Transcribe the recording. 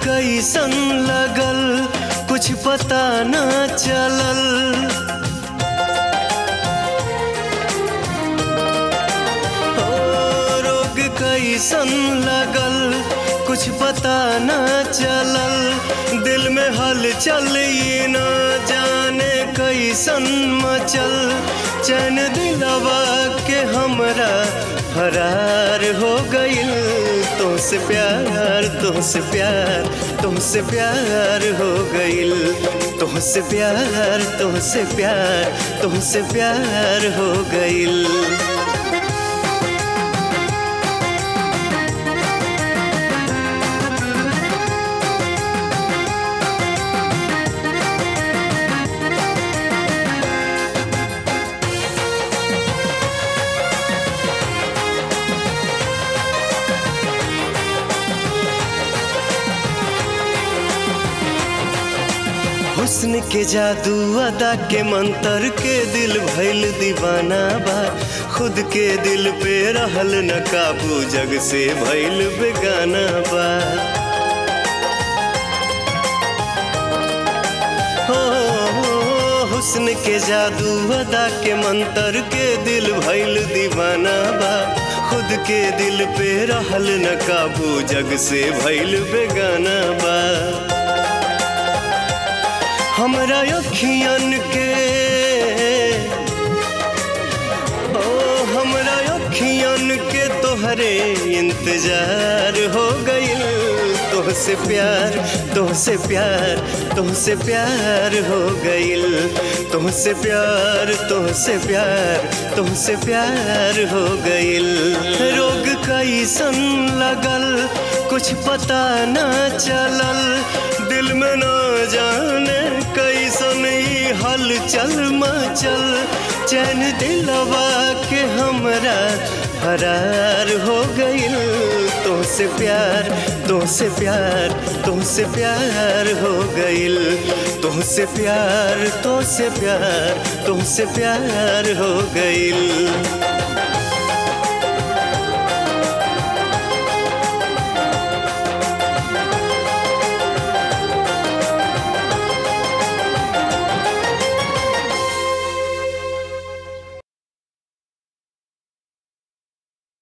कैसन लगल कुछ पता न चलल ओ, रोग कैसन लगल कुछ पता न चलल दिल में हलचल ये न जाने कैसन मचल चैन दिलवा के हमरा फरार हो गइल तुमसे प्यार तुमसे प्यार तुमसे प्यार हो गइल तुमसे प्यार तुमसे प्यार तुमसे प्यार हो गइल हुस्न के जादू अदा के मंतर के दिल भइल दीवाना बा खुद के दिल पे रहल न काबू जग से भइल बेगाना बा हो हुस्न के जादू अदा के मंतर के दिल भइल दीवाना बा खुद के दिल पे रहल न काबू जग से भइल बेगाना बा हमरा अखियन के ओ हमरा अखियन के तोहरे इंतजार हो गइल तोहसे प्यार तोहसे प्यार तोहसे प्यार हो गइल तुमसे प्यार तुमसे प्यार तुमसे प्यार हो गइल रोग कैसन लगल कुछ पता न चलल दिल में न जाने कैसन ई हलचल मचल चैन दिलवा के हमरा फरार हो गइल तुमसे प्यार तुमसे प्यार तुमसे प्यार हो गइल तुमसे प्यार तुमसे प्यार तुमसे प्यार हो गइल